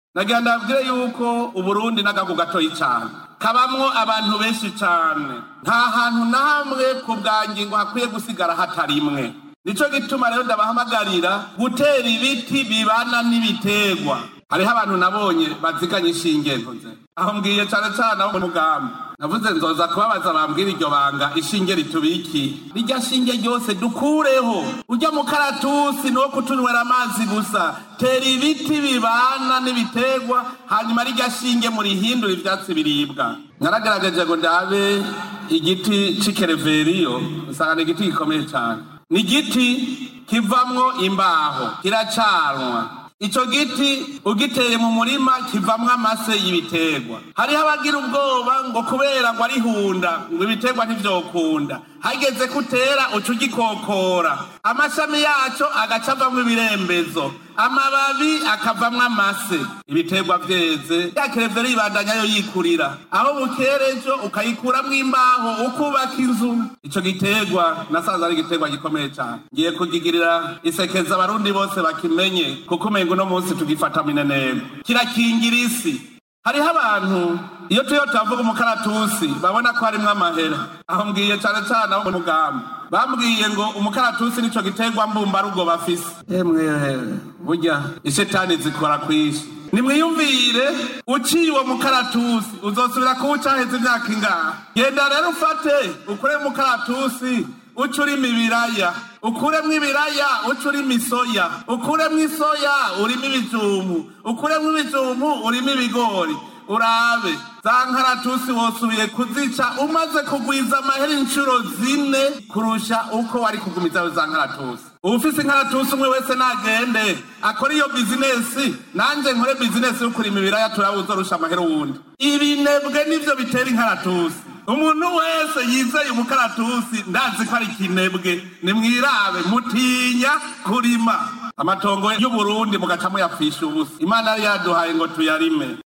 nagira ndabwire yuko uburundi n'agahugu gatoyi cane kabamwo abantu benshi cane nta hantu na hamwe ku bwa ngingo hakwiye gusigara hatarimwe nico gituma rero ndabahamagarira gutera ibiti bibana n'ibiterwa hariho abantu nabonye baziganye ishinge ntuze aho mbwiye cane cane abo mu mugambi navuze nzoza kubabaza bambwira iryo banga ishinge ritubiki rirya shinge ryose dukureho urya mukaratusi niwo kutunywera amazi gusa tera ibiti bibana n'ibiterwa hanyuma rirya shinge murihindura ivyatsi biribwa naragerageje ngo ndabe igiti c'ikereveriyo usanga ni igiti gikomeye cane ni igiti kivamwo imbaho kiracanwa ico giti ugiteye mu murima kivamwo amase y'ibiterwa hariho abagira ubwoba ngo kubera ngo arihunda ngo ibiterwa ntivyokunda hageze kutera uca ugikokora amashami yaco agaca avamwo ibirembezo amababi akavamwo amase ibiterwa vyeze ya kereveri ibandanya yo yikurira aho bukerejo ukayikuramwo imbaho ukubaka inzu ico giterwa nasanze ari igiterwa gikomeye cane ngiye kugigirira isekeza abarundi bose bakimenye kuko umengo uno munsi tugifata mineneko kirakingira isi hariho abantu iyo turiyo turavuga umukaratusi babona ko harimwo amahera aho mbwiye cane cane abo mu mugambi bambwiye ngo umukaratusi nico giterwa mbumbarugo bafise emwe burya ishetani zikora kwishi nimwiyumvire uciye uwo mukaratusi uzosubira kuwuca heza imyaka ingaha genda rero ufate ukure umukaratusi uca urimo ibiraya ukuremwo ibiraya uca urimo isoya ukuremwo isoya urimo ibijumbu ukuremwo ibijumbu urimo ibigori urabe za nkaratusi wosubiye kuzica umaze kugwiza amahera inshuro zine kurusha uko wari kugumizaho za nkaratusi ufise inkaratusi umwe wese nagende akora iyo bizinesi nanje nkore bizinesi yo kurima ibiraya turawuzorusha amahera uwundi ibinebwe nivyo bitera inkaratusi umuntu wese yizeye umukaratusi ndazi ko ari ikinebwe nimwirabe mutinya kurima amatongo y'uburundi mugaca muyapfisha ubusa imana yari yaduhaye ngo tuyarime